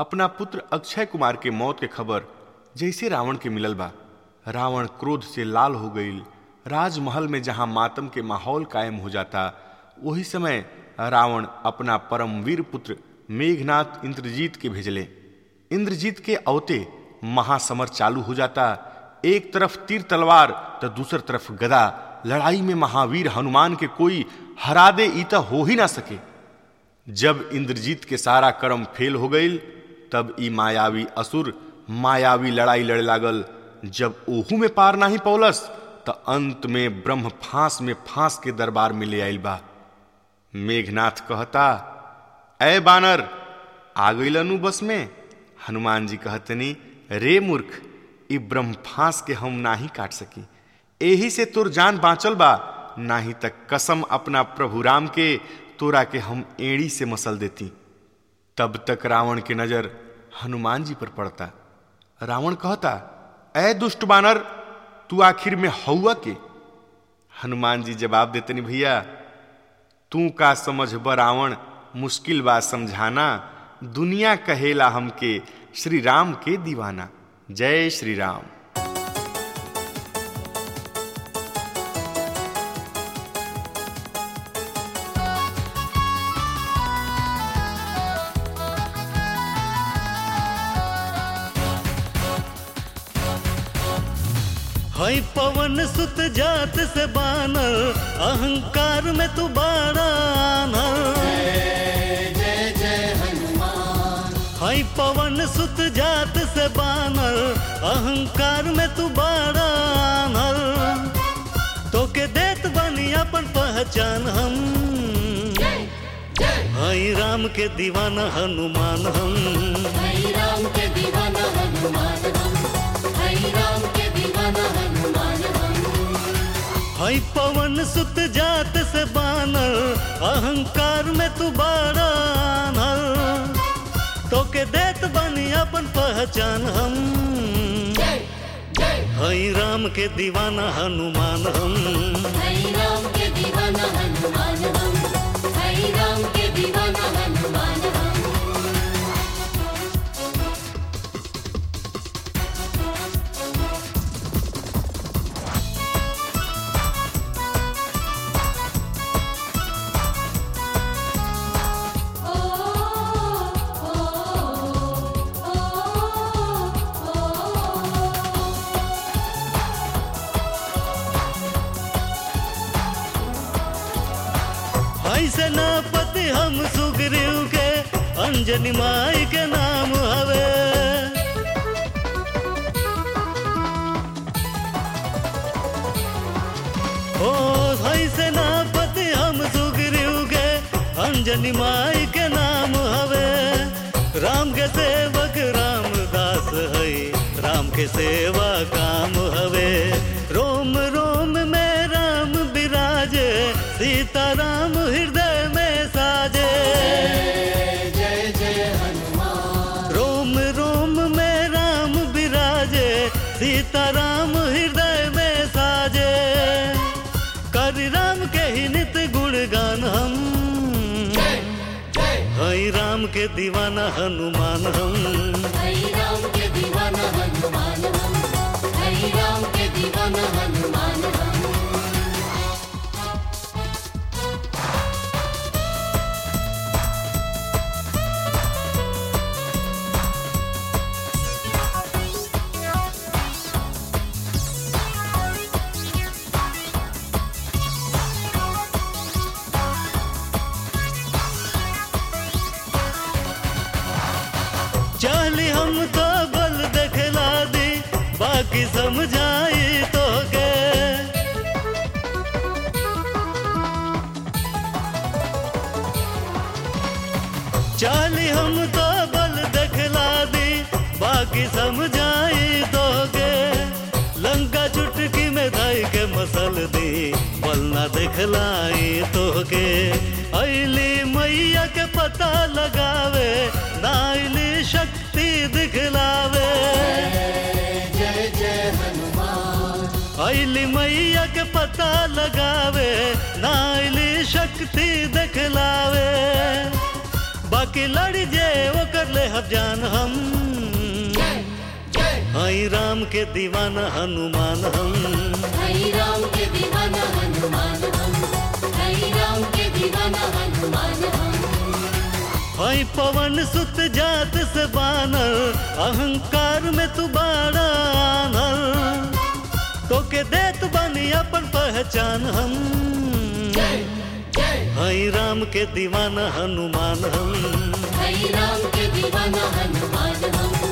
अपना पुत्र अक्षय कुमार के मौत के खबर जैसे रावण के मिलल बा रावण क्रोध से लाल हो गईल राजमहल में जहां मातम के माहौल कायम हो जाता वही समय रावण अपना परमवीर पुत्र मेघनाथ इंद्रजीत के भेजले इंद्रजीत के अवते महासमर चालू हो जाता एक तरफ तीर तलवार तो दूसर तरफ गदा लड़ाई में महावीर हनुमान के कोई हरा दे ईता हो ही ना सके जब इंद्रजीत के सारा कर्म फेल हो गईल तब ई मायावी असुर मायावी लड़ाई लड़े लागल जब ओहू में पार नाही पौलस त अंत में ब्रह्म फांस में फांस के दरबार में ले आइल बा मेघनाथ कहता ऐ बानर आ गईलनु बस में हनुमान जी कहतनी रे मूर्ख ई ब्रह्म फांस के हम नाही काट सकी एही से तोर जान बाँचल बा नाही तक कसम अपना प्रभु राम के तोरा के हम एड़ी से मसल देती तब तक रावण के नजर हनुमान जी पर पड़ता रावण कहता ऐ दुष्ट बानर तू आखिर में हौआ के हनुमान जी जवाब देतनी भैया तू का समझ ब रावण मुश्किल बा समझाना दुनिया कहेला हमके श्री राम के दीवाना जय श्री राम हई पवन सुत जात से बानर अहंकार में तू बाड़ा हई पवन सुत जात से बानर अहंकार में तू बाड़ा तो के देत बनी अपन पहचान हम हई राम के दीवाना हनुमान हम हरि राम के दीवाना हनुमान हम हरि राम के दीवाना हनुमान हम हई पवन सुत जात से बानर अहंकार में तू बाड़ा तो के देत बनी अपन पहचान हम जय जय हई राम के दीवाना हनुमान हम हरि राम के दीवाना हनुमान हम हरि राम के दीवाना हनुमान हम ओ ओ ओ ओ हई सेनापति हम सुग्रीव के अंजनी माई के नाम हवे ओ हई सेनापति हम सुग्रीव के अंजनी माई के नाम हवे राम के सेवक रामदास हई राम के सेवा काम हवे रोम रोम में राम विराजे सीता राम हृदय में साजे जय जय हनुमान रोम रोम में राम विराजे सीता राम हृदय में साजे कर राम के ही नित गुणगान हम जय जय हई राम के दीवाना हनुमान हम हरि राम के दीवाना हनुमान हम हरि राम के दीवाना हनुमान हम चली हम तो बल देखला दी बाकी समझाई तो के चली हम तो बल देखला दी बाकी समझाई तो के लंका चुटकी में धाई के मसल दी बल ना देखलाई तो के अली मैया के पता लगावे नाइली शक्ति दिखलावे जय जय हनुमान अली मैया के पता लगावे नाइली शक्ति दिखलावे बाकी लड़ी जे ओकर ले हम जान हम हई राम के दीवाना हनुमान हम हरि राम के दीवाना हनुमान हम हरि राम के दीवाना हनुमान हम हई पवन सुत जात से बानर अहंकार में तू बाड़ा आनर तोके देत बानी अपन पहचान हम हई राम के दीवाना हनुमान हम हरि राम के दीवाना हनुमान हम